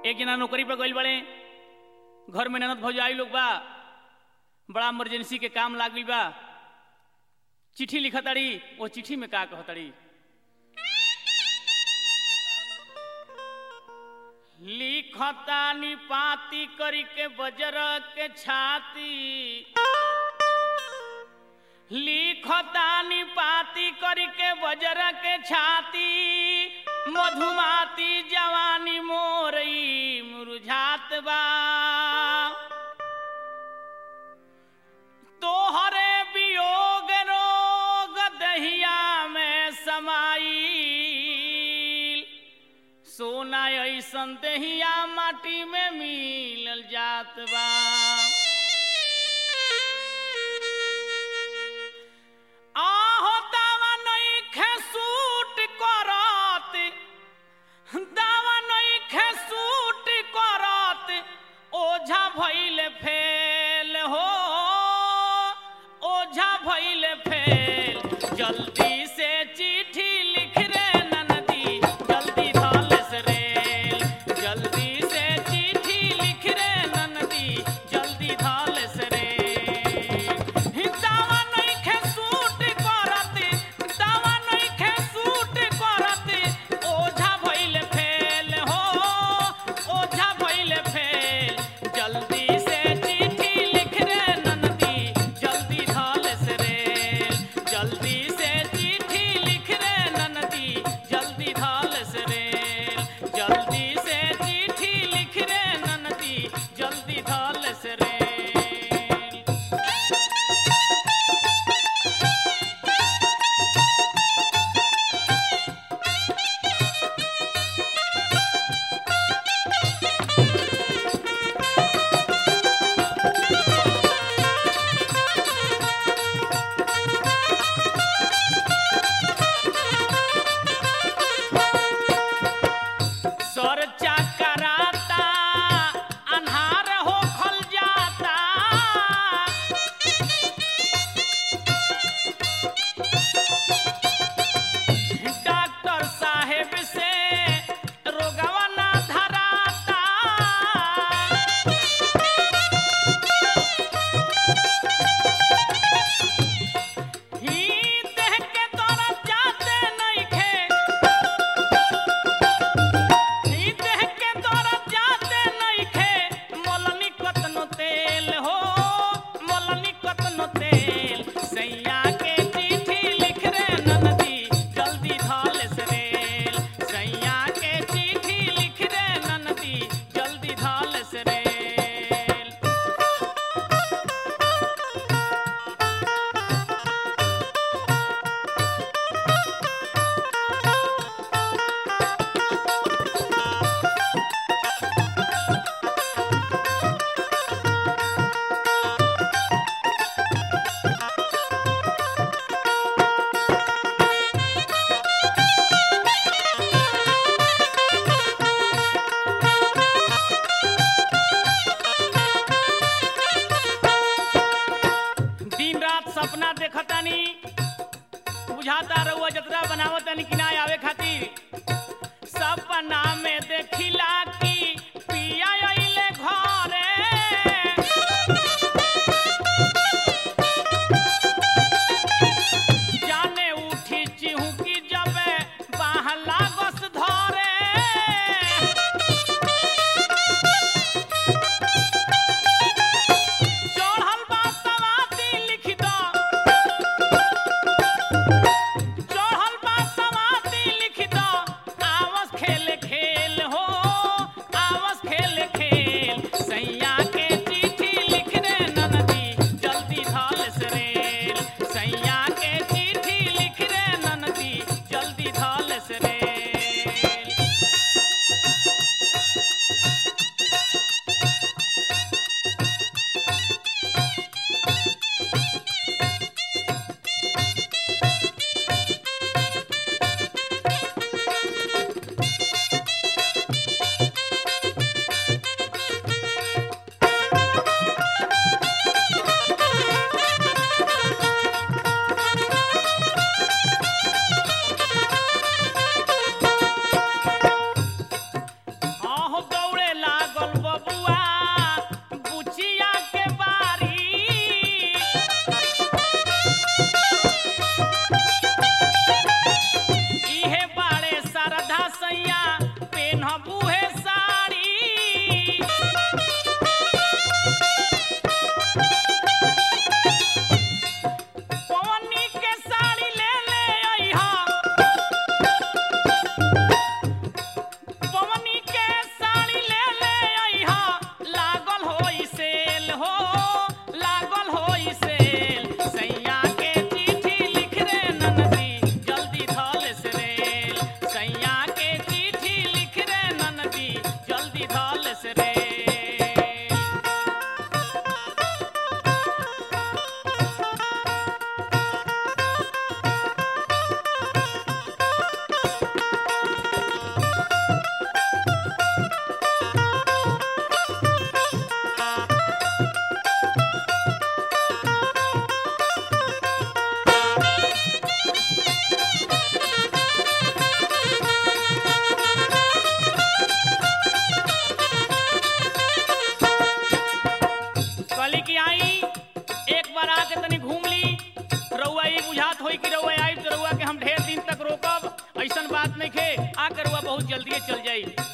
एक जना नौकरी पर गइल बड़े घर में ननद भौजाई लोग बा बड़ा इमरजेंसी के काम लाग गइल बा चिट्ठी लिखताड़ी वो चिट्ठी में का कहताड़ी लिखतानी पाती करी के बजर के छाती लिखतानी पाती करी के बजर के छाती मधुमाती जवानी मोरई मुरझात बा तोहरे वियोग रोग दहिया में समाई सोना ऐसन दहिया माटी में मिलल जात बा आहो दावा नइखे सूट करत दावा नइखे सूट करत ओझा भइल फेल हो ओझा भइल फेल जल्दी से चिट्ठी लिख रे ननदी जल्दी धलस रेल जल्दी से चिट्ठी लिख रे ननदी जल्दी धलस रेल दावा नइखे सूट करत दावा नइखे सूट करत ओझा भइल फेल हो ओझा भइल फेल जल्दी से चिट्ठी लिख रे ननदी जल्दी धलस रेल जल्दी से चिट्ठी लिख रे ननदी जल्दी धलस रेल जल्दी से चिट्ठी लिख रे ननदी जल्दी धलस रेल सर चकराता अन्हार हो खल जाता डॉक्टर साहेब से रोगवा ना धराता ही देह के तरफ जाते नइखे ई देह के दौरत जाते नइखे मोलनी कतनो तेल हो मोलनी कतनो तेल सैया के चिट्ठी लिख रे ननदी जल्दी धलस रेल सैया के चिट्ठी लिख रे ननदी जल्दी धलस रेल दिन रात सपना देखतानी बुझाता रहुआ जतरा बनावतानी कि ना आवे खातिर सपना में देखिला कि पिया अइले घरे जाने उठी चिहुकी जबे बाहला गस धरे चढ़ल बा सवाती लिख दो चढ़ल बा सवाती जल्दी चल जाई